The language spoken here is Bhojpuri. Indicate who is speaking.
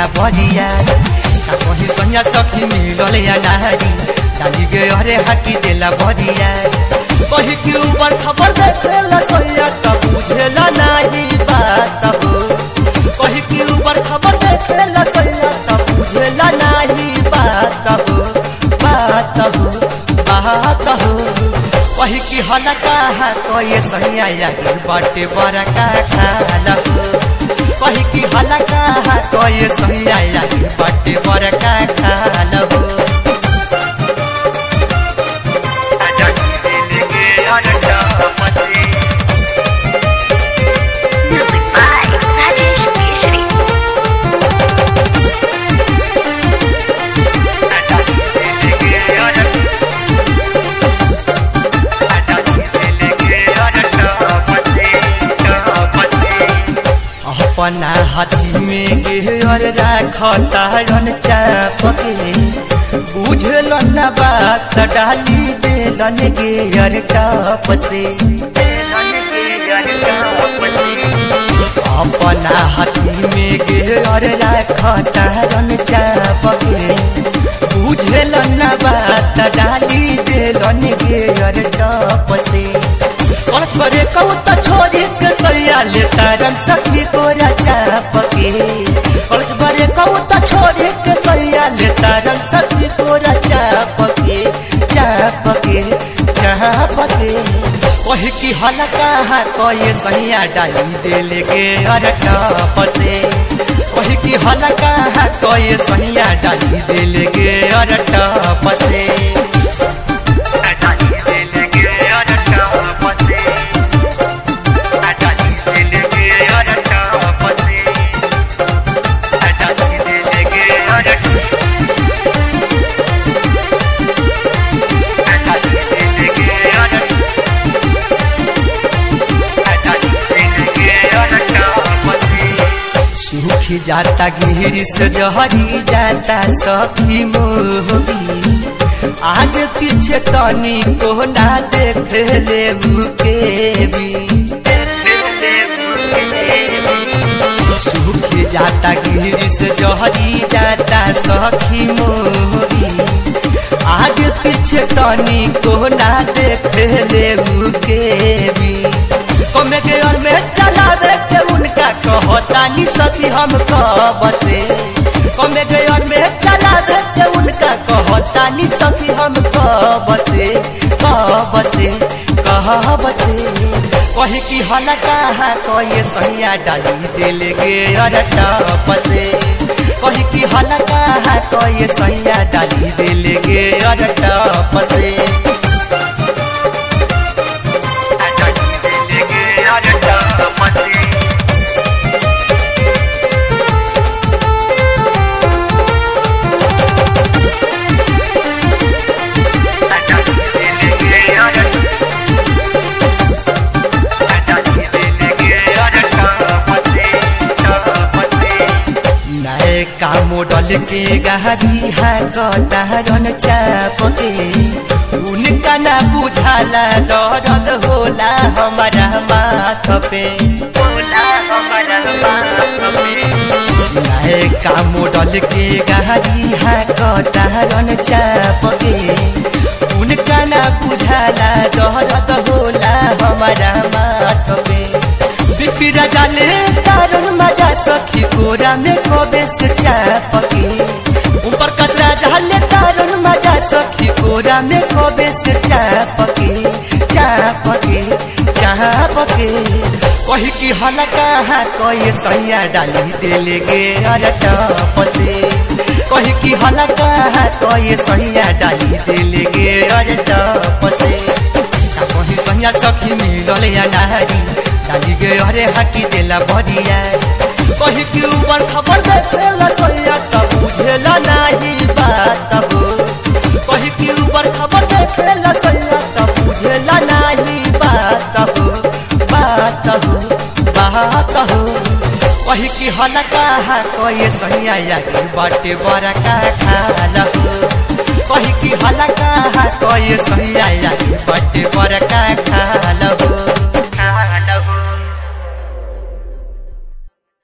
Speaker 1: देला बरिया का कहीं सैया सखी मिलल या नारी डाली गे अरे हाकी देला बरिया कही के ऊपर खबर देखेला सैया तब बुझेला नहीं बात हो कही के ऊपर खबर देखेला सैया तब बुझेला नहीं बात हो बात हो बात हो कही की हल कहा कोई सैया यागी बाटे बड़ा का खाला हो कही की हल कहा कोई सैया यागी बाटे बड़ा का खाला हो
Speaker 2: Music by Rajesh Keshri.
Speaker 1: अपना हाथी में गेहर राखता रन चापके बुझल न बात डाली देलन गेहर टाप से अपना हाथी में गेहर राखता रन चापके बुझल न बात डाली देलन गेहर टाप से कलच करे कहू त छोरी के तैया ले तारन सखी तोरा चाप के कलच करे कहू त छोरी के तैया ले तारन सखी तोरा चाप के चाप के चाप के कही की हल कहा कहे सैया डाली देले गे अरे टाप से कही की हल कहा कहे सैया डाली देले गे अरे टाप से सूखी जाता गिर से जहरी जाता सखी मोहबी आगे पीछे तनी को ना देख ले के भी सूखी जाता गिर से जहरी जाता सखी मोहबी आगे पीछे तनी को ना देख ले के भी कमे के और में चलावे के उनका कहता नि सती हम बसे कमे के और में चलावे के उनका कहता नि सती हम बसे बसे कह बसे कही की हल कहा कहे सैया डाली दिल गे अरे टपसे कही की हल कहा कहे सैया डाली दिल गे अरे टपसे नए का मॉडल के गाड़ी है कटारन चाप के उनका ना बुझाला दर्द होला हमारा माथ पे नए का मॉडल के गाड़ी है कटारन चाप के उनका ना बुझाला दर्द होला हमारा माथ पे बिपिरा जाले तारन मजा सखी कोरा में कबे से चापके ऊपर कचरा डाले तारन मजा सखी कोरा में कबे से चापके चापके चापके कही की हल कहा कहे सैया डाली देले गे अरे टप से कही की हल कहा कहे सैया डाली देले गे अरे टप से का कही सैया सखी मिलल या नारी डाली गे अरे हाकी देला बरिया कही की ऊपर खबर देखेला सैया तब बुझेला नहीं बात हो कही की ऊपर खबर देखेला सैया तब बुझेला नहीं बात हो बात हो बात हो कही की हल कहा कहे सैया यागी बाटे बड़ा का खाला हो कही की हल कहा कहे सैया यागी बाटे बड़ा का